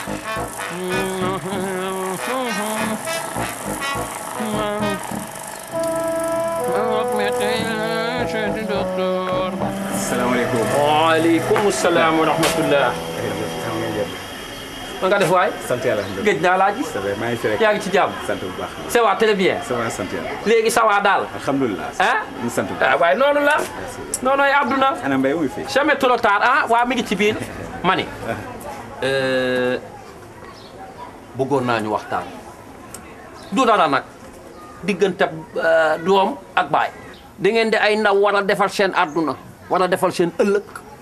salaamaaleykum. waaleykum salaam wa rahmatullah. ma nga def waay. sant yàlla alhamdulilah. géej naa laa gis. ça va maa ngi fi rek. yaa ngi ci jàmm. sant bu baax. ça va très bien. ça va sant yàlla. léegi ça va daal. alhamdulilah. ah. ñu sant bu ah baax. waaye noonu la. noonooy àdduna. ana mbay muy fi. jamais trop tard ah waa mi ngi ci biir. ma ni. bëggoon naa ñu waxtaan. du dara nag. diggante doom ak baay. da ngeen di ay ndaw war a defal seen àdduna. war a defal seen ëllëg.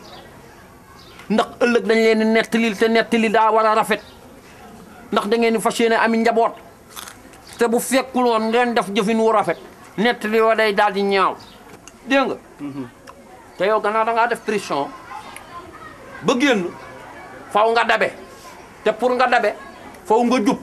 ndax ëllëg dañ leen di nettali te nettali daa war a rafet. ndax da ngeen di fas yéene ami njaboot. te bu fekkul woon ngeen def jëfin wu rafet. nettali wa day daal di ñaaw. dégg nga. te yow gannaaw da ngaa def pression ba génn faw nga dabe te pour nga dabe faw nga jub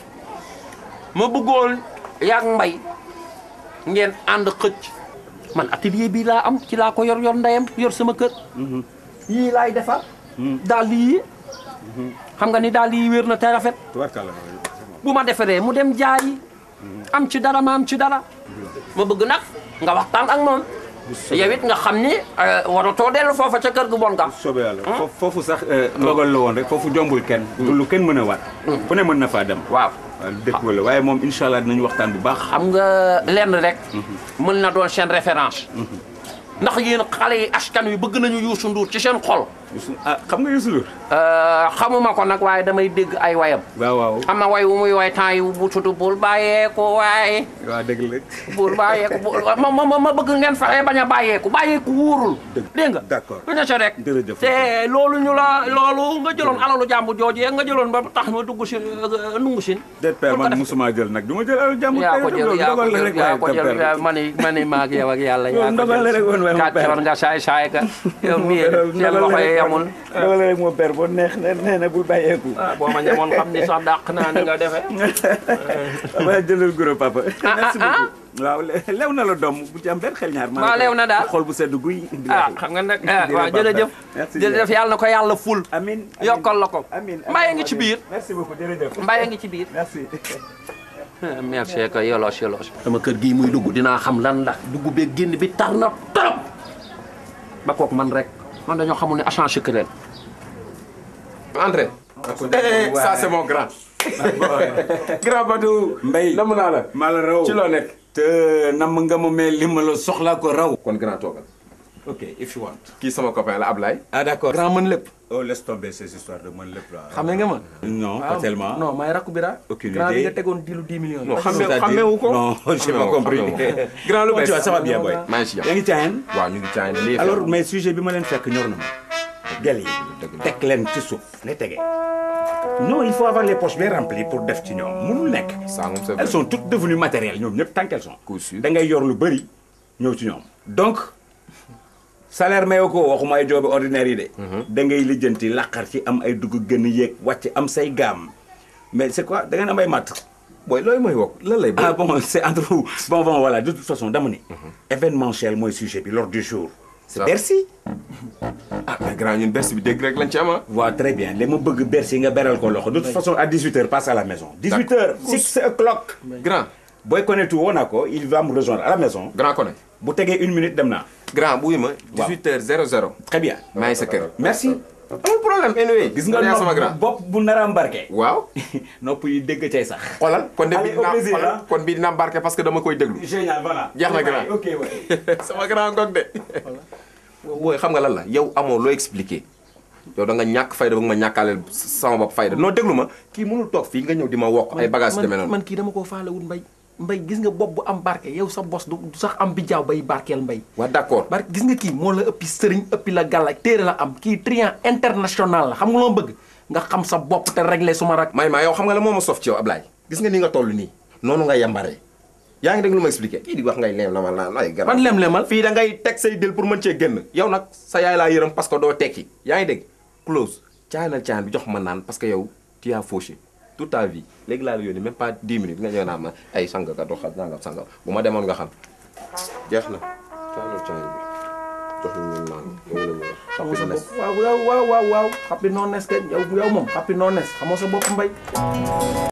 ma bëggoon yaag mbay ngeen ànd xëcc man atelier bii laa am ci laa ko yor yor ndeyam yor sama kër yii laay defar daal yii xam nga ni daal yii wér na te rafet tubarkalla. bu ma defaree mu dem jaayi am ci dara ma am ci dara ma bëgg nag nga waxtaan ak moom yow it nga xam ni waratoo dellu foofa ca kër gu bon nga soobee yàlla foofu foofu sax ndogal la woon rek foofu jombul kenn. du lu kenn mën a waat. ku ne mën na faa dem. waaw waaw dëkk wala waaye moom incha allah dinañu waxtaan bu baax. xam nga lenn rek mën na doon seen référence ndax yéen xale yi askan wi bëgg nañu Youssou Ndour ci seen xol Youssou ah xam nga Youssou Ndour. xamuma ko nag waaye damay dégg ay wayam waaw waaw. am na way wu muy way temps yi bu tudd bul bàyyeeku waaye waaw dëgg la. bul bàyyeeku bul ma ma ma bëgg ngeen fexe bañ a bàyyeeku bàyyeeku wóorul dégg nga d'accord. du ne sa rek Jërëjëf. te loolu ñu la loolu nga jëloon alalu jàmbu jooju nga jëloon ba tax ma dugg si nungu sin déet père pour ko man def- musuma jël nag du ma jël alal jàmbur. yaa ko tey jël loolu yaa ko ndogal la jël rek yaa waaye ko tam jël père. yaa mani mani maag yow ak yàlla yaa ko ndogal la rek woon waaye mu kàccoor père. nga saay saay ka yow mii seen loxo yi yamul ndogal la rek moo père boo neex na nee na bul bàyyeeku. ah boo ma ñamoon xam ni sax dàq naa ni nga defee waaye jëlal guro papa. ah, merci ah. beaucoup. waaw le- lew na la doom bu ci am benn xel ñaar. maa waaw ngi koy- lew na daal. xol bu sedd guy. ah xam nga nag ah waaw jërëjëf Merci jërëjëf yàlla na ko yàlla ful amin yokkal la ko amin mbaye ngi ci biir merci beaucoup jërëjëf. mbaye ngi ci biir merci. merci que yolos yolos sama kër gii muy dugg dinaa xam lan la dugg bee génn bi tar na trop ba kook man rek man dañoo xamul ne agent secret André. Eh, ça c'est mon grand. grand Badou. Mbaye namm naa la. maa la raw ci loo nekk. te nam nga ma mais li ma la soxlaa ko raw. kon grand toogal. ok if you want. kii sama copain la Ablaye. ah d'accord. grand mën lépp oh laisse tomber ces histoires de man lépp là. xamee nga ma non pas tellement. non maay rakku bira Aucune grand bi idée. nga tegoon dilu 10 millions non C'est-à-dire- xamee xameewu ko. non j'ai pas Xamewu ko, compris. xamewu ko. grand lu Comment tu vas bees. ça va bien boy. maa ngi ci yaa jàmm. ngi caayan. waaw ñu ngi caay lii. alors mais sujet bi ma leen fekk ñor na ma. gel yi dëgg la. teg leen ci suuf lay tegee. non il faut avoir les poches bien remplies pour def ci ñoom munul nekk. ça moom c'est vrai. elles sont toutes devenues matérielles ñoom ñëpp tant qu'elles sont. Coup sûr. da ngay yor lu bëri ñëw ci ñoom. donc salaire mayoo ko waxuma ay joobi ordinaire yi de. da ngay lijjanti laqar ci am ay dugg gën a yéeg wàcc am say gaam mais c'est quoi da ngeen am ay matt. booy looy mooy wokk lan lay. ah bon c'est entre vous bon bon voilà de toute façon dama ni. événementiel mooy sujet bi l'ordre du jour. c'est Ça. Bercy. ah mais grand ñun bés bi dégg rek lañ ci am ah. waaw très bien li ma bëgg Bercy nga beral ko loxo de toute façon à 18h passe à la maison. 18h 6 o'clock. grand booy connaître woo naa ko il va me rejoindre à la maison. grand Koné. bu tegee une minute dem naa. grand buy ma. 18h00. très bien. maa ngi sa kër. merci. amul problème anyway. gis nga yaa sama nopp grand. bopp bu nar a embarqué. waaw. nopp yi dégg cay sax. xoolal kon de Allez, bii au dinaa plaisir, xoolal hein. kon bii dinaa embarqué parce que dama koy déglu. génial voilà. Jeex na grand. ok ouais. sama grand gog de. wooy xam nga lan la yow amoo loo expliqué yow da nga ñàkk fayda ba nga ma ñàkkaaleel sama bopp fayda non déglu ma kii mënul toog fii nga ñëw di ma wokk ay bagages yu demee noonu. man kii dama koo faalewul mbay mbay gis nga bopp bu am barke yow sa bos du du sax am bi jaaw bay barkeel mbay waa d'accord barke gis nga kii moo la ëppi sëriñ ëppi la gàlla téere la am kii triant international la xam nga loo bëgg nga xam sa bopp te régler suma rak may maa yow xam nga la moo ma sof ci yow Ablaye gis nga ni nga toll nii noonu nga yambaree yaa ngi dégg lu ma expliqué kii di wax ngay leem la ma naan ay garab man lem-lemal fii da ngay teg say dil pour mën cee génn yow nag sa yaay laa yërëm parce que doo tekki yaa ngi dégg close caanal caan bi jox ma naan parce que yow tu as fauché toute ta vie léegi laa la yónni même pas 10 minutes nga ñëw naan ma ay sanga ka doxal nangam sanga bu ma demoon nga xam jeex na caanal caan bi jox ñu ñu naan loolu la ñuy wax. xamoo sa bopp waaw waaw waaw waaw happy nones kenn yow yow moom happy nones xamoo sa bopp mbay